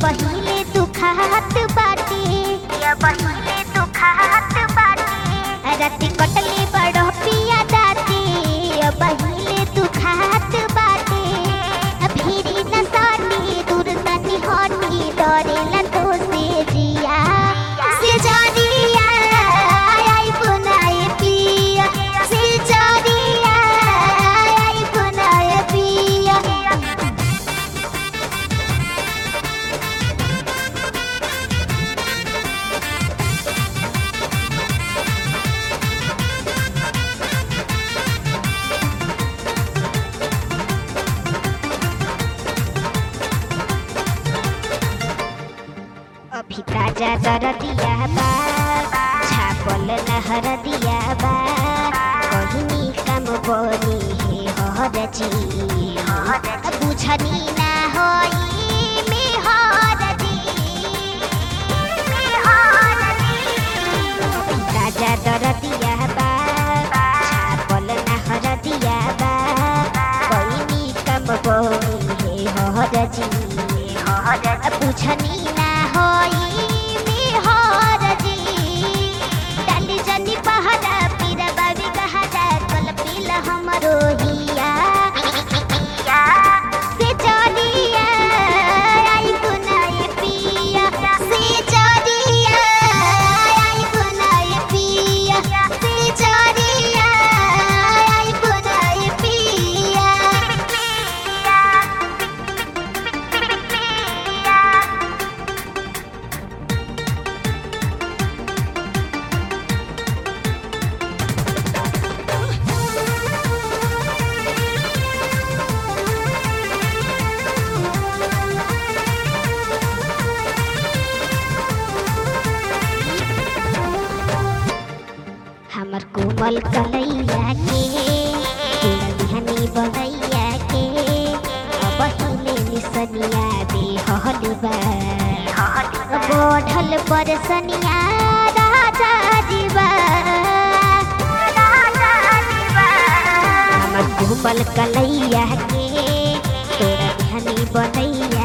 पहिले दुखात बाटे या पहिले दुखात बाटे राति कटले बड़ पिया दाते या पहिले दुखात बाटे फिरी न सानी दूर तनी हनी डरेला तो से जिया से जरिया आई बुनाए पिया से जरिया आई बुनाए पिया अभी ताजा दर दिया बा छापल नहर दिया बा कहिनी काम बनी हे हर जी बुझनी ना होई में हर दी अभी ताजा दर दिया बा छापल नहर दिया बा कहिनी काम बनी हे हर जी बुझनी ना होई बिहार जी डाली जनी पहाड़ा पीरा बाबी गहरा कल पीला हमरो हिया से चलिया आई गुनाए पिया से चलिया आई गुनाए पिया से चलिया आई गुनाए पिया हमर कोमल कलैया के दुल्हनी बनैया के अब हिले निसनिया दे हल बा बढ़ल परसनिया राजा जीवा हमर कोमल कलैया के तोरा ध्यानी बनैया